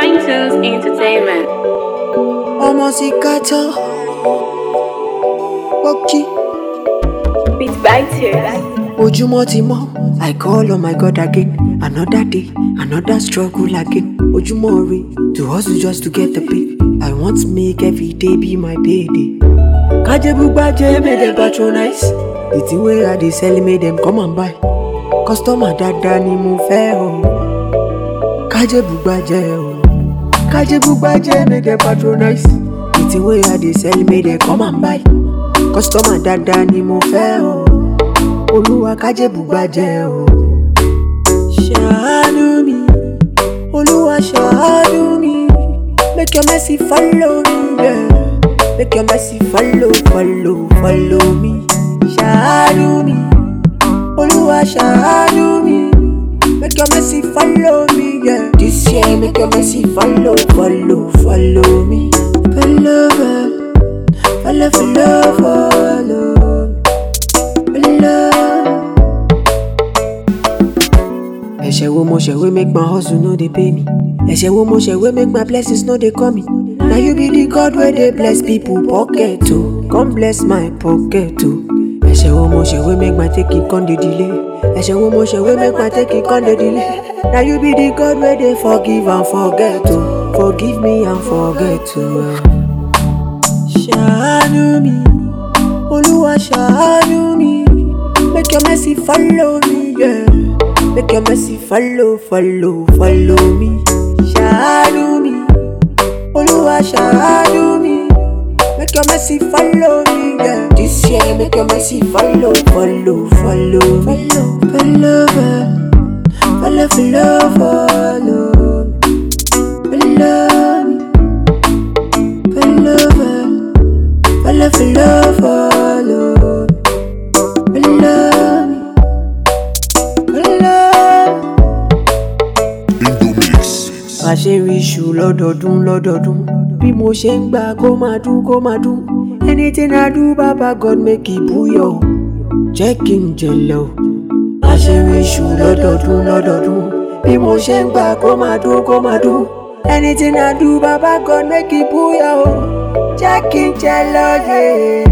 Fine Tunes Entertainment. ọmọ sí kátó pọ́kí Beat by Tears. ojúmọ́ ti mọ́ i call on my god again another day another struggle again ojúmọ́ re to hustle just to get the pay i want make every day be my payday. kájẹ́bùgbàjẹ́ make dem patronize the thing wey i dey sell make dem come and buy customer dáadáa ni mo fẹ́ o kájẹ́bùgbàjẹ́ o kájẹ́bùgbàjẹ́ make dem patronize the thing wey i dey sell make dem come and buy customer dáadáa ni mo fẹ́ o olúwa kájẹ́bùgbàjẹ́ o. ṣàánú mi olúwa ṣàánú mi make your mercy follow me yeah. make your mercy follow follow follow me ṣàánú mi olúwa ṣàánú mi make your mercy follow me yeah. this year make your mercy follow follow follow me follow follow follow follow follow. ẹ̀ṣẹ̀ wo mo ṣẹ̀ wey make my hustle no dey pay me ẹ̀ṣẹ̀ wo mo ṣẹ̀ wey make my blessings no dey come me na you be the god wey dey bless people pocket o come bless my pocket o ẹ̀ṣẹ̀ wo mo ṣẹ̀ wey make my taking come dey delay ẹ̀ṣẹ̀ wo mo ṣẹ̀ wey make my taking come dey delay na you be the god wey dey forgive and forget o forgive me and forget o. ṣàánú mi olúwa ṣàánú mi make your mercy follow me. Yeah. Make your mercy follow, follow, follow me. Ṣàánú mi, Olúwa ṣàánú mi. Make your mercy follow me, yeah. This year, make your mercy follow, follow, follow me. Follow, follow, follow, follow, follow. Follow me. Follow, follow, follow, follow. Follow me. Follow. àṣírí iṣu lọ́dọọdún lọ́dọọdún bí mo ṣe ń gbà kó máa dún kó máa dún anything I do baba God make it búyọ̀ o jẹ́ kí n jẹlẹ̀ o àṣírí iṣu lọ́dọọdún lọ́dọọdún bí mo ṣe ń gbà kó máa dún kó máa dún anything I do baba God make it búyọ̀ o jẹ́ kí n jẹlẹ̀ ọ̀yẹ́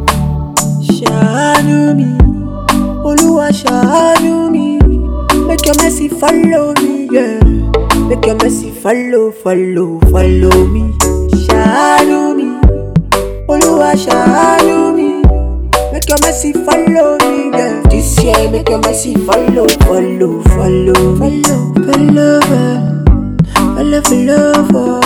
ṣàánú mi olúwa ṣàánú mi make your mercy follow me. Yeah. Make your mercy follow, follow, follow me. Ṣàánú mi, Olúwa ṣàánú mi. Make your mercy follow me, yeah. This year, make your mercy follow, follow, follow, follow, follow, follow, follow, follow, follow.